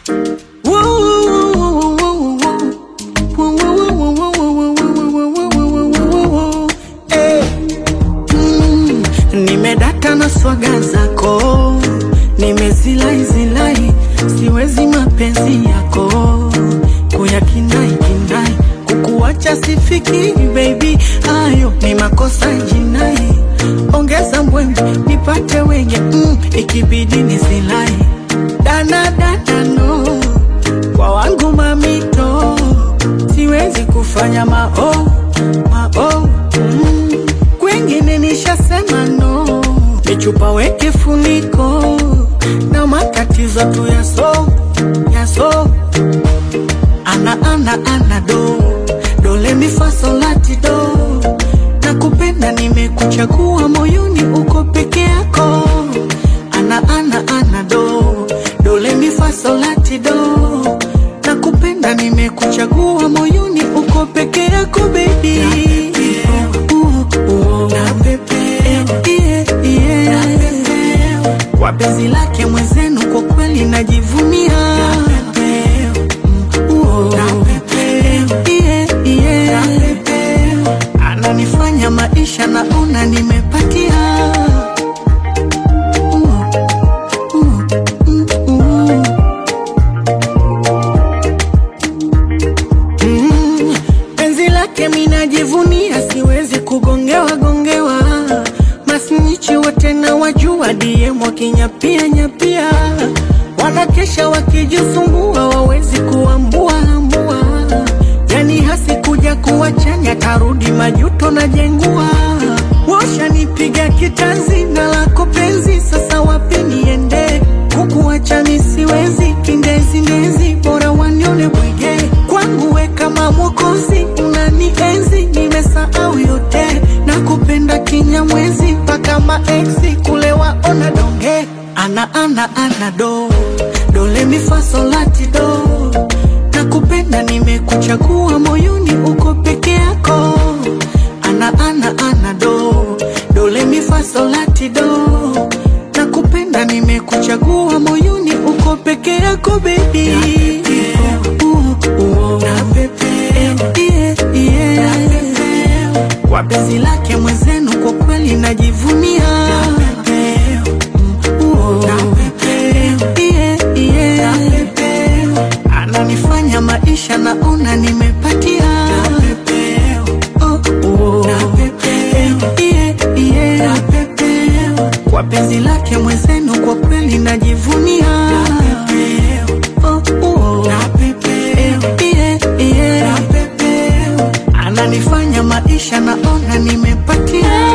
Nimedata na swaga zako, nimezilai zilai, siwezi mapenzi yako kuyakinai kinai, kukuacha sifiki baby, hayo ni makosa jinai. Ongeza mbwembe nipate wenye mm, ikibidi nisilai dana dana no kwa wangu mamito, siwezi kufanya mao mao mm. Kwengine nishasema no, michupa weke funiko na matatizo tu yaso yaso ana ana ana do dole mifasolati do na kupenda nimekuchagua moyoni uko peke yako ana ana ana do dole mifasolati do na kupenda nimekuchagua moyoni uko peke yako baby kwa penzi lake mwenzenu kwa kweli najivunia Mm, yeah, yeah. ananifanya maisha naona nimepatia Mm, mm, mm, mm. Mm, penzi lake minajivunia, siwezi kugongewa gongewa. Masnichi wote na wajua, DM wakinyapia nyapia, wanakesha wakijisumbua, wawezi kuambua ambua. Yani hasi kuja kuwachanya, tarudi majuto na jengua. Washanipiga kitanzi na lako penzi, sasa wapi niende? Kukuacha mi siwezi, kindezi ndezi, bora wanione bwege. Kwangu we kama mwokozi, unanienzi, nimesahau yote, na kupenda kinyamwezi, mpaka maeksi kule waona donge. Ana ana ana do dole mifasolati do, na kupenda nimekuchagua moyoni, uko peke yako. Ana ana ana do dole mifasolati do na kupenda nimekuchagua moyoni uko peke yako baby Yeah, yeah. kwa penzi lake mwenzenu kwa kweli najivunia Mm, yeah, yeah. ananifanya maisha naona nimepatia Oh, oh. Yeah, yeah. kwa penzi lake mwenzenu kwa kweli najivunia Oh, oh. Yeah, yeah. ananifanya maisha naona nimepatia